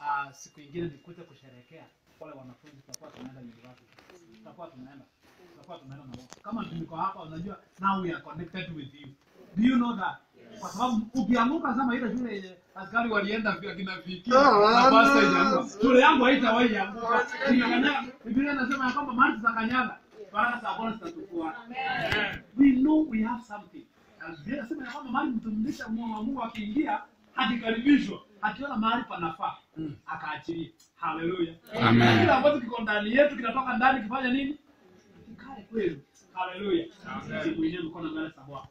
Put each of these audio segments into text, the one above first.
uh, siku ingine nikuje kusherehekea wale wanafunzi, tutakuwa tunaenda university, tutakuwa tunaenda tutakuwa tunaenda na wao. Kama niko hapa, unajua now we are connected with you. Do you know that? Kwa sababu ukianguka kama ile shule yenye askari walienda vya kina viki na Ah, basta no. ijaanguka. Shule yangu haitawahi anguka. Ninakanyaga. Biblia inasema ya kwamba mahali tutakanyaga baraka za Bwana zitatufuata. We know we have something. Na Biblia inasema ya kwamba mahali mtumishi mwa Mungu akiingia akikaribishwa akiona mahali panafaa akaachilia. Haleluya. Amen. Kile ambacho kiko ndani yetu kinatoka ndani kifanya nini? Kikae kweli. Haleluya. Siku yenyewe mkono mbele za Bwana.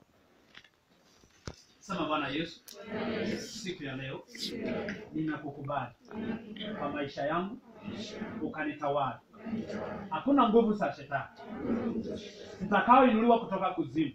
Sema Bwana Yesu, siku ya leo ninakukubali kwa maisha yangu, ukanitawala. Hakuna nguvu za shetani zitakaoinuliwa kutoka kuzimu,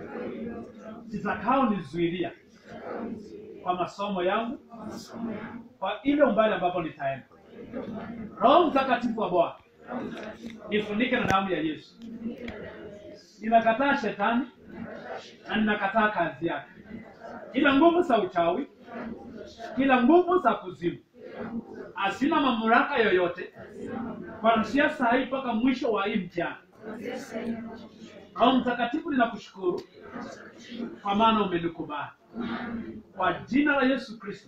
zitakaonizuilia kwa masomo yangu, kwa ile umbali ambapo nitaenda. Roho Mtakatifu wa Bwana nifunike na damu ya Yesu. Ninakataa shetani na ninakataa kazi yake, kila nguvu za uchawi, kila nguvu za kuzimu asina mamlaka yoyote kuanzia saa hii mpaka mwisho wa hii mtihani. Roho Mtakatifu, ninakushukuru kwa maana umenikubali. Kwa jina la Yesu Kristo,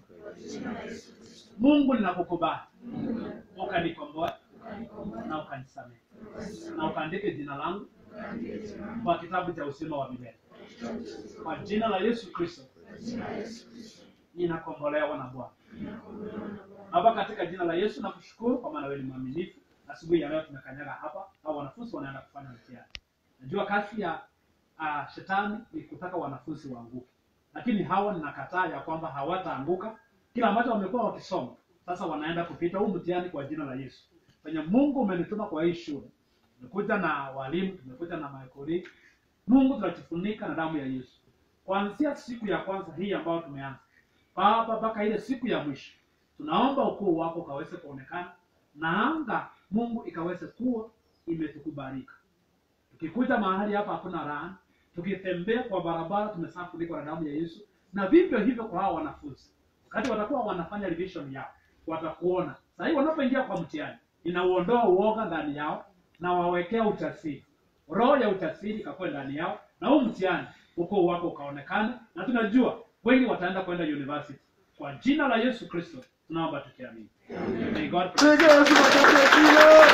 Mungu ninakukubali, ukanikomboa na ukanisamehe na ukaandike jina langu kwa kitabu cha uzima wa milele. Kwa jina la Yesu Kristo, ninakombolewa na Bwana. Baba, katika jina la Yesu nakushukuru kwa maana wewe ni mwaminifu. Asubuhi ya leo tumekanyaga hapa, au wanafunzi wanaenda kufanya mtihani. Najua kazi ya uh, shetani ni kutaka wanafunzi waanguke, lakini hawa ninakataa ya kwamba hawataanguka. Kila ambacho wamekuwa wakisoma sasa wanaenda kupita huu mtihani kwa jina la Yesu. Penye Mungu umenituma kwa hii shule, tumekuja na walimu, tumekuja na maekoli. Mungu tunajifunika na damu ya Yesu kuanzia siku ya kwanza hii ambayo tumeanza Baba mpaka ile siku ya mwisho, tunaomba ukuu wako ukaweze kuonekana na anga Mungu ikaweze kuwa imetukubalika. Tukikuja mahali hapa hakuna raha, tukitembea kwa barabara tumesafunikwa na damu ya Yesu, na vivyo hivyo kwa hao wanafunzi, wakati watakuwa wanafanya revision yao, watakuona sasa hivi wanapoingia kwa mtihani, inauondoa uoga ndani yao na wawekea ujasiri, roho ya ujasiri ikakuwa ndani yao, na huu mtihani ukuu wako ukaonekana, na tunajua wengi wataenda kwenda university. Kwa jina la Yesu Kristo tunaomba tukiamini. May God bless. Piga Yesu makofi ya kilo.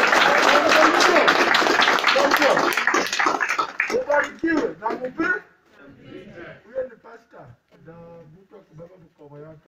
Ubarikiwe na mupe. Huyo ni pastor na mtu akibeba mkoba yake.